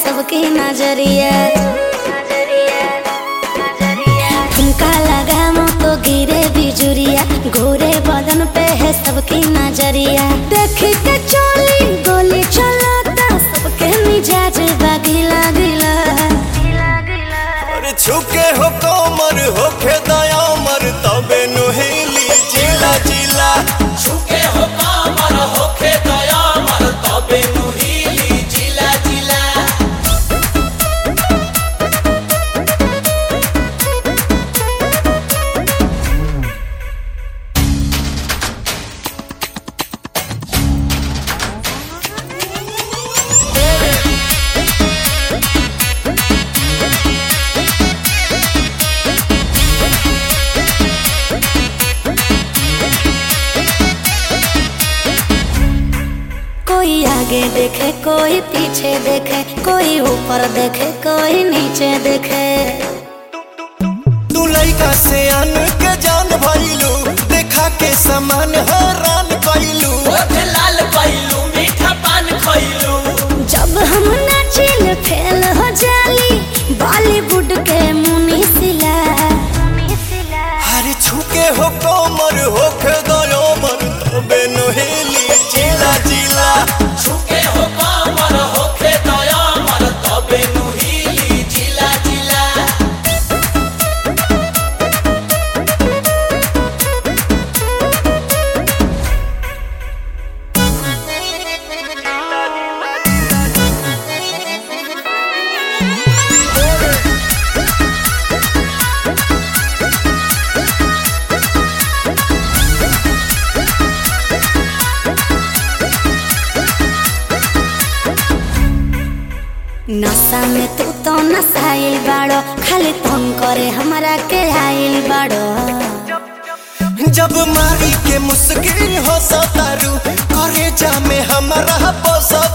सबकी नजरिया तुमका लगा मुँह तो गिरे बिजुरिया घोरे बदन पे है सबकी नजरिया देख के चोली गोली चलाता सबके मिजाज बागिला गिला और छुके हो कोमर होखे दयामर तबे नुहेली जिला जिला छुके हो कामर होखे दयामर तबे नुहीली जिला जिला कोई आगे देखे कोई पीछे देखे कोई ऊपर देखे कोई नीचे देखे तू लइका से आन के जान भइलू देखा के समान हैरान कइलू ओठ लाल पइलू मीठा पान खइलू जब हम नाचिल फेल हो जाली बॉलीवुड के मुनी सिला हर छुके हो कोमर होखे दयामर तबे नुहेली जिला जिला छुके हो कामर होखे दयामर तबे नुहीली जिला जिला नशा में तू तो नसाइल बाड़ो खाली तंग करे हमरा के आइल बाड़ो जब मारी के मुस्किन हो सतारू करे जा में हमारा बसत